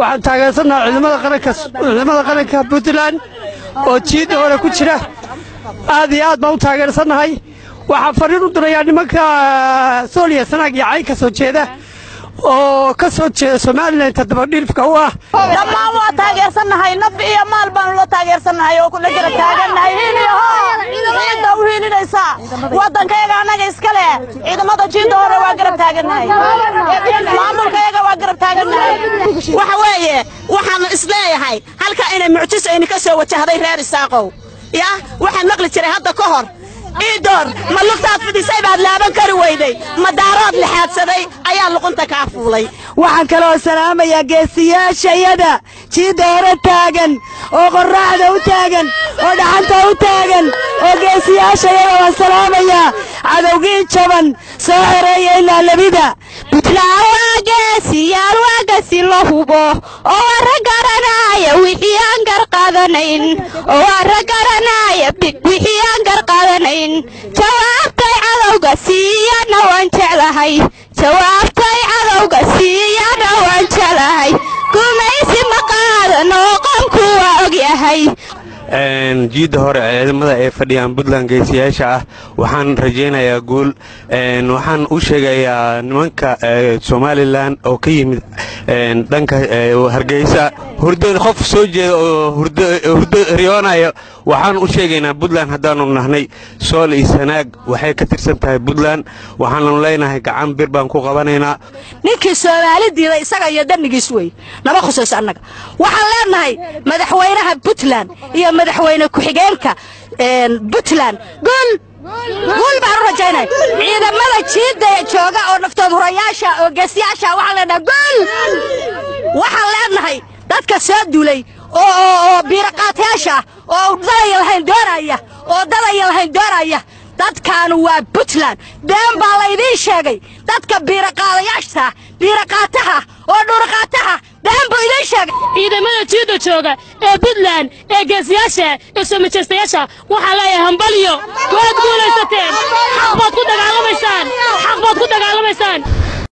waxaan taageersannahay ciidamada qaranka ciidamada qaranka puntland oo jiidda hore ku jira aad iyo aad baan u taageersannahay waxaan fariin u dirayaa nimanka sooliya sanaag iyo cayn ka soo jeeda oo ka soo jeeda somalilan todobadhiilfka u ah dhammaan waa taageersannahay naf iyo maal baanu la taageersannahay oo kula jira taagannahay hiiliyaho ciidda u hiilinaysaa waddankayaga annaga iska leh ciidamada jiidda hore waa garab taagannahay maamulkayaga waa garab taagannahay waxa weeye waxaanu isleeyahay halka inay mucjis ayni ka soo wajahday reer isaaqow yah waxaan maqli jiray hadda ka hor iidoor ma lugtaad fidisay baad laaban kari weyday ma daarood lixaadsaday ayaa luqunta kaa fuulay waxaan kaloo salaamayaa geesiyaashayada jiidda hore taagan oo qorraxda u taagan oo dhaxanta u taagan oo geesiyaashayada waan salaamayaa cadowgii jaban soo xoreeya ilaa labida buntland waa geesiyaal waa gasi la hubo oo warra garanaya wixii aan garqaadanayn oo warra garanaya wixii aan garqaadanayn jawaabtay cadowga siiyana waan jeclahay jawaabtay cadowga siiyana waan jeclahay gumaysi ma qaadan oo qomku waa og yahay jiidda hore ciidamada ay fadhiyaan puntland geesiyaasha ah waxaan rajaynayaa guul waxaan u sheegayaa nimanka somalilan oo ka yimid dhanka hargeysa qof soo jeeda oo hurdo riyoonayo waxaan u sheegaynaa puntland haddaanu nahnay sool iyo sanaag waxay ka tirsan tahay puntland waxaanu leenahay gacan bir baan ku qabanaynaa ninkii soomaali diiday isaga iyo dhannigiis wey nama khusayso annaga waxaan leenahay madaxweynaha puntland iyo madaxweyne ku-xigeenka puntland guul guul baan u rajaynay ciidamada jiidda jooga oo naftood hurayaasha oo geesiyaasha waxaan leenahay guul waxaan leenahay dadka soo duulay oo biiraqaatayaasha oo dadaya lahayn doonaya oo dadaya lahayn doonaya dadkaanu waa puntland been baa laydiin sheegay dadka biiraqaadayaasha biiraqaataha oo dhuuraqaataha been buu idiin sheegay ciidamada jiidda jooga ee puntland ee geesiyaasha ee soo majeystayaasha waxaa leeyahay hambalyo waad guulaysateen xaq baad ku dagaalamaysaan xaq baad ku dagaalamaysaan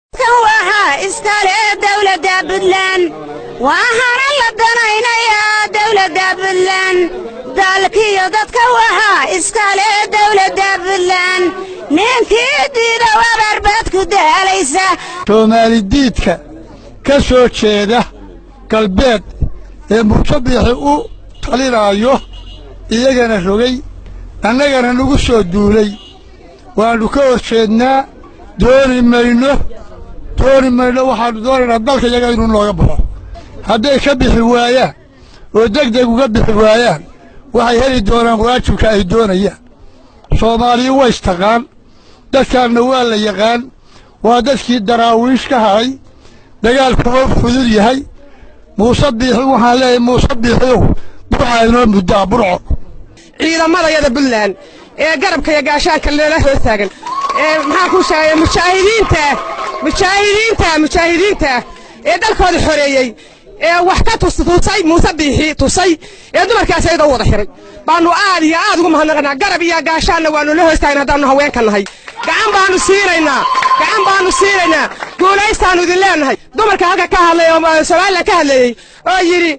waxaa iskale dowladda puntland waxaana la danaynayaa dowladda puntland dalkiyo dadka waxaa iskale dowladda puntland ninkii diida wabarbaad ku daalaysa soomaalidiidka ka soo jeeda galbeed ee muusabixi u talinaayo iyagana rogay annagana nagu soo duulay waannu ka hor jeednaa dooni mayno dooni mayno waxaannu doonaynaa dalka iyaga inuu nooga baxo hadday ka bixi waayaan oo deg deg uga bixi waayaan waxay heli doonaan waajibka ay doonayaan soomaaliya waa istaqaan dadkaanna waa la yaqaan waa dadkii daraawiish ka hadhay dagaalku oo fudud yahay muuse biixi waxaan leeyahay muuse biixiow burcaa inoo muddaa burco ciidamadayada puntland ee garabka iyo gaashaanka leela hoos taagan ee maxaan kuu sheegay mujaahidiinta mujaahidiinta mujaahidiinta ee dalkooda xoreeyey ee wax ka tusay muuse biixi tusay ee dumarkaas ayada u wada xiray baannu aad iyo aad ugu mahadnaqanaa garab iyo gaashaanna waannu la hoos taagna haddaannu haweenka nahay gacan baannu siinaynaa gacan baannu siinaynaa guulaystaannu idin leenahay dumarka halka ka hadlay oo somalilan ka hadleeyey oo yidhi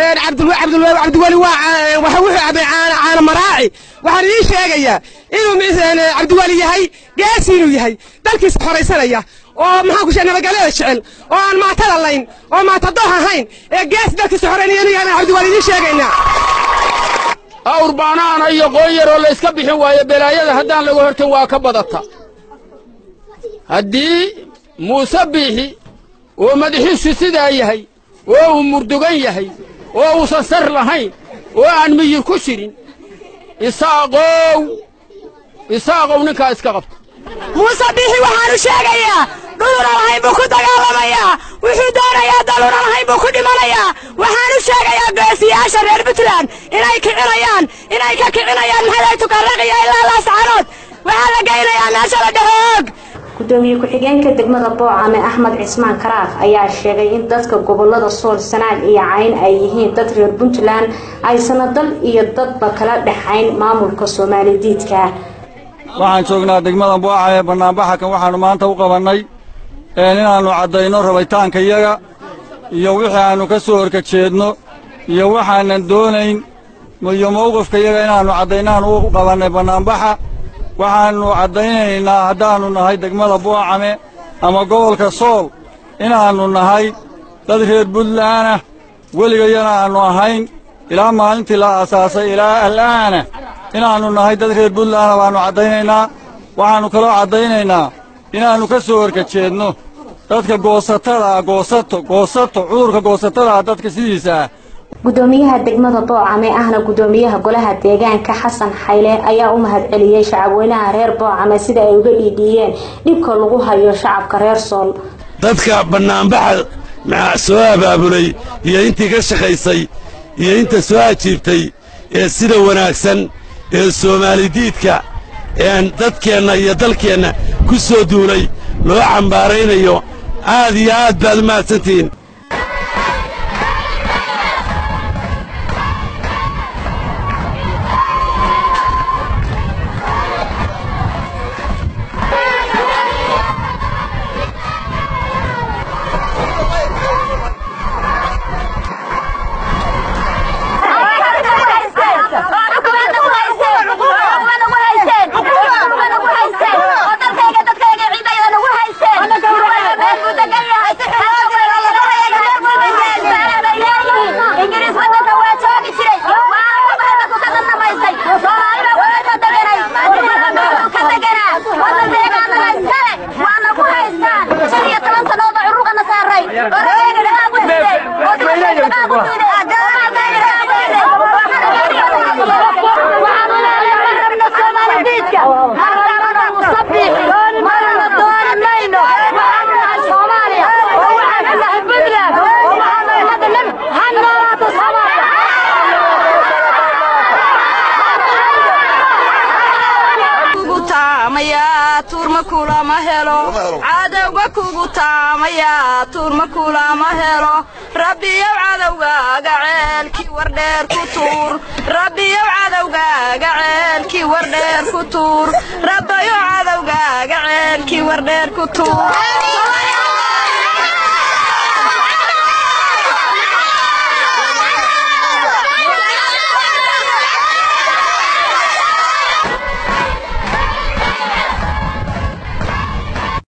cabdiweli waa waxa wuxuu cabay caana maraaci waxaan idiin sheegayaa inuu cabdiweli yahay geesi inuu yahay dalkiisa xoraysanaya oo maxaan ku sheegay nabadgelyada jecel oo aan maatada layn oo maatadooh ahayn ee geesi dalkiisa xoreynaya inuu yahay cabdiweli idiin sheegaynaa awr baanaana iyo qoon yaroo la iska bixin waayo belaayada haddaan laga hortan waa ka badata haddii muuse biixi oo madaxiisu sidaa yahay oo uu murdugan yahay oo uusan sar lahayn oo aan miyir ku jirin isaaqow isaaqow ninkaa iska qabta muuse biixi waxaanu sheegayaa dhuluna lahayn buu ku dagaalamayaa wuxuu doonayaa daluna lahayn buu ku dhimanayaa waxaanu sheegayaa geesiyaasha reer puntland inay kicinayaan inay ka kicinayaan maxaday tukarraqiya ilaa laascaanood waxaa la geynayaa meesha la dhahoog gudoomiye ku-xigeenka degmada boocame axmed cismaan karaaf ayaa sheegay in dadka gobolada sool sanaag iyo cayn ay yihiin dad reer puntland aysana dal iyo dadba kala dhexayn maamulka soomaalidiidka waxaan joognaa degmada booca ee bannaanbaxa kan waxaannu maanta u qabannay inaannu caddayno rabitaanka iyaga iyo wixii aannu ka soo horkajeedno iyo waxaanan doonayn iyo mawqifka iyaga inaannu caddaynaan u qabannay bannaanbaxa waxaannu caddaynaynaa haddaannu nahay degmada buucame ama gobolka sool inaannu nahay dad reer buntlaanah weligayana aannu ahayn ilaa maalintii la aasaasay ilaa al'aana inaannu nahay dad reer buntlaana baannu caddaynaynaa waxaannu kaloo caddaynaynaa inaannu ka soo horkajeedno dadka goosatada ah goosato goosato cudurka goosatada ah dadka sidiisa ah gudoomiyaha degmada boocame ahna gudoomiyaha golaha deegaanka xasan xayle ayaa u mahadceliyey shacabweynaha reer boocame sida ay uga dhiidhiiyeen dhibka lagu hayo shacabka reer sool dadka bannaanbaxa soo abaabulay iyo intii ka shaqaysay iyo inta soo ajiibtay ee sida wanaagsan ee soomaalidiidka een dadkeenna iyo dalkeenna ku soo duulay loo cambaaraynayo aad iyo aad baad u mahadsantihiin cadowga kugu taamaya tuurma kulama helo rabbiyow cadowgaaga ceelkii wardheer ku tuur rabbiyow cadowgaaga ceelkii wardheer ku tuur rabbayow cadowgaaga ceelkii wardheer ku tuur